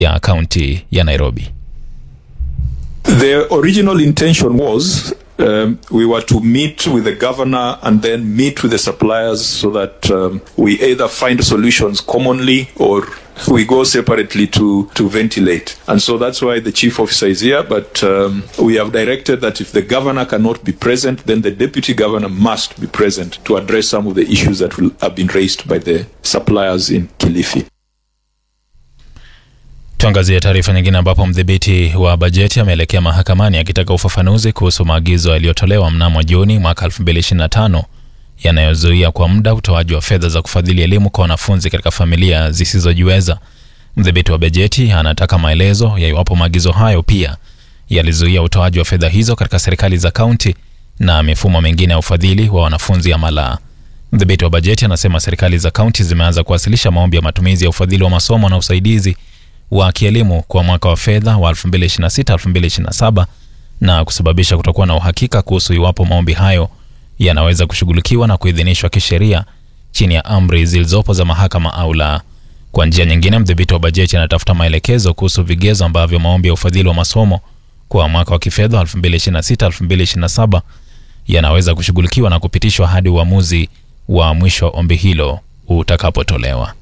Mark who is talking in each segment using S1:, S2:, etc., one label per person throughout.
S1: ya kaunti ya Nairobi.
S2: The original intention was um, we were to meet with the governor and then meet with the suppliers so that um, we either find solutions commonly or we go separately to, to ventilate. And so that's why the chief officer is here. But um, we have directed that if the governor cannot be present, then the deputy governor must be present to address some of the issues that will have been raised by the suppliers in Kilifi.
S1: Tuangazie taarifa nyingine ambapo mdhibiti wa bajeti ameelekea mahakamani akitaka ufafanuzi kuhusu maagizo yaliyotolewa mnamo Juni mwaka 2025 yanayozuia kwa muda utoaji wa fedha za kufadhili elimu kwa wanafunzi katika familia zisizojiweza. Mdhibiti wa bajeti anataka maelezo ya iwapo maagizo hayo pia yalizuia utoaji wa fedha hizo katika serikali za kaunti na mifumo mingine ya ufadhili wa wanafunzi ama la. Mdhibiti wa bajeti anasema serikali za kaunti zimeanza kuwasilisha maombi ya matumizi ya ufadhili wa masomo na usaidizi wa kielimu kwa mwaka wa fedha wa 2026-2027 na kusababisha kutokuwa na uhakika kuhusu iwapo maombi hayo yanaweza kushughulikiwa na kuidhinishwa kisheria chini ya amri zilizopo za mahakama au la. Kwa njia nyingine, mdhibiti wa bajeti anatafuta maelekezo kuhusu vigezo ambavyo maombi ya ufadhili wa masomo kwa mwaka wa kifedha 2026-2027 yanaweza kushughulikiwa na kupitishwa hadi uamuzi wa mwisho wa ombi hilo utakapotolewa.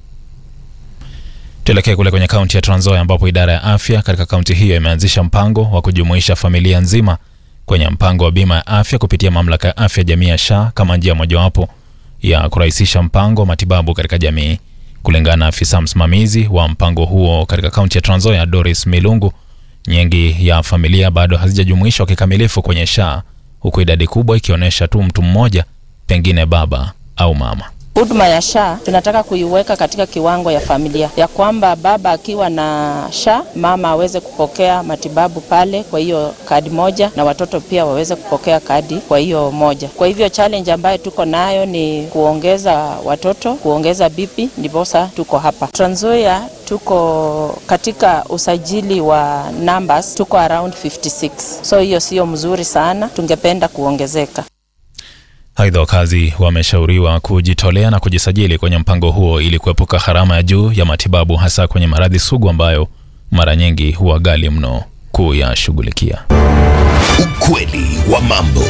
S1: Tuelekee kule kwenye kaunti ya Trans Nzoia ambapo idara ya afya katika kaunti hiyo imeanzisha mpango wa kujumuisha familia nzima kwenye mpango wa bima ya afya kupitia mamlaka ya afya jamii ya SHA kama njia mojawapo ya kurahisisha mpango wa matibabu katika jamii. Kulingana na afisa msimamizi wa mpango huo katika kaunti ya Trans Nzoia, Doris Milungu, nyingi ya familia bado hazijajumuishwa kikamilifu kwenye SHA, huku idadi kubwa ikionyesha tu mtu mmoja, pengine baba au mama.
S3: Huduma ya SHA tunataka kuiweka katika kiwango ya familia, ya kwamba baba akiwa na SHA mama aweze kupokea matibabu pale kwa hiyo kadi moja, na watoto pia waweze kupokea kadi kwa hiyo moja. Kwa hivyo challenge ambayo tuko nayo ni kuongeza watoto, kuongeza bipi, ndiposa tuko hapa Trans Nzoia. Tuko katika usajili wa numbers, tuko around 56, so hiyo sio mzuri sana, tungependa kuongezeka.
S1: Aidha, wakazi wameshauriwa kujitolea na kujisajili kwenye mpango huo ili kuepuka gharama ya juu ya matibabu, hasa kwenye maradhi sugu ambayo mara nyingi huwa ghali mno kuyashughulikia.
S4: Ukweli wa mambo.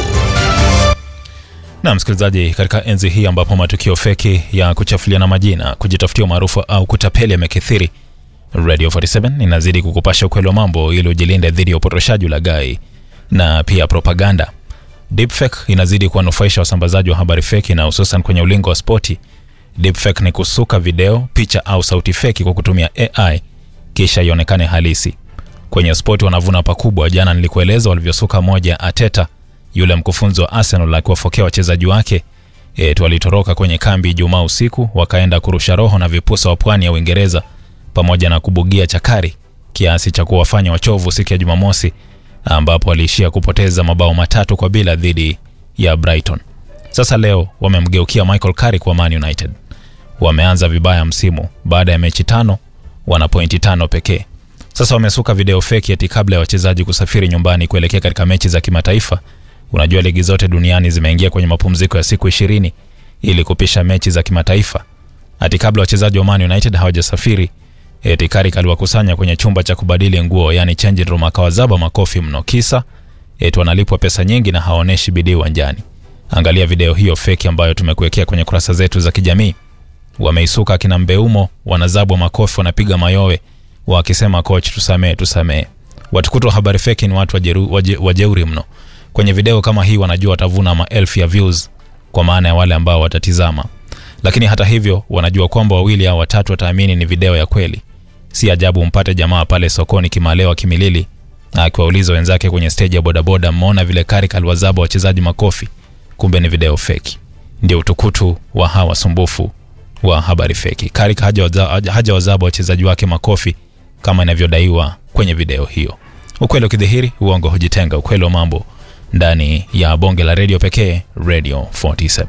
S1: Na msikilizaji, katika enzi hii ambapo matukio feki ya kuchafuliana majina, kujitafutia umaarufu au kutapeli yamekithiri, Radio 47 inazidi kukupasha ukweli wa mambo ili ujilinde dhidi ya upotoshaji, ulaghai na pia propaganda. Deepfake inazidi kuwanufaisha wasambazaji wa habari feki na hususan kwenye ulingo wa spoti. Deepfake ni kusuka video, picha au sauti feki kwa kutumia AI kisha ionekane halisi. Kwenye spoti wanavuna pakubwa. Jana nilikueleza walivyosuka moja ya Ateta, yule mkufunzi wa Arsenal akiwafokea wachezaji wake eti walitoroka kwenye kambi Ijumaa usiku wakaenda kurusha roho na vipusa wa pwani ya Uingereza pamoja na kubugia chakari kiasi cha kuwafanya wachovu siku ya Jumamosi ambapo waliishia kupoteza mabao matatu kwa bila dhidi ya Brighton. Sasa leo wamemgeukia Michael Carrick wa Man United. Wameanza vibaya msimu, baada ya mechi tano wana pointi tano pekee. Sasa wamesuka video feki eti kabla ya wachezaji kusafiri nyumbani kuelekea katika mechi za kimataifa. Unajua ligi zote duniani zimeingia kwenye mapumziko ya siku ishirini ili kupisha mechi za kimataifa. Ati kabla wachezaji wa Man United hawajasafiri eti Carrick aliwakusanya kwenye chumba cha kubadili nguo, yani changing room, akawazaba makofi mno, kisa eti wanalipwa pesa nyingi na hawaoneshi bidii uwanjani. Angalia video hiyo feki ambayo tumekuwekea kwenye kurasa zetu za kijamii. Wameisuka akina Mbeumo, wanazabwa makofi, wanapiga mayowe wakisema coach, tusamee, tusamee. Watukutu wa habari feki ni watu wajeru, waje, wajeuri mno. Kwenye video kama hii wanajua watavuna maelfu ya views, kwa maana ya wale ambao watatizama, lakini hata hivyo wanajua kwamba wawili au watatu wataamini ni video ya kweli. Si ajabu mpate jamaa pale sokoni Kimalewa Kimilili akiwauliza wenzake kwenye stage ya bodaboda, mmeona vile Carrick aliwazaba wachezaji makofi? Kumbe ni video feki. Ndio utukutu wa hawa wasumbufu wa habari feki. Carrick haja wazaba wachezaji wake makofi kama inavyodaiwa kwenye video hiyo. Ukweli ukidhihiri, uongo hujitenga. Ukweli wa mambo ndani ya bonge la redio pekee, Radio 47.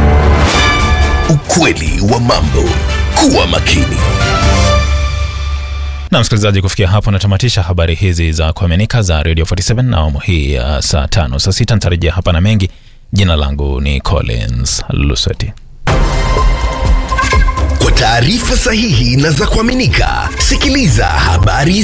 S4: Ukweli wa mambo. Kuwa makini.
S1: Na msikilizaji, kufikia hapo natamatisha habari hizi za kuaminika za Radio 47 na awamu hii ya saa tano. Saa sita nitarejea hapa na mengi. Jina langu ni Collins Lusweti.
S4: taarifa sahihi na za kuaminika, sikiliza habari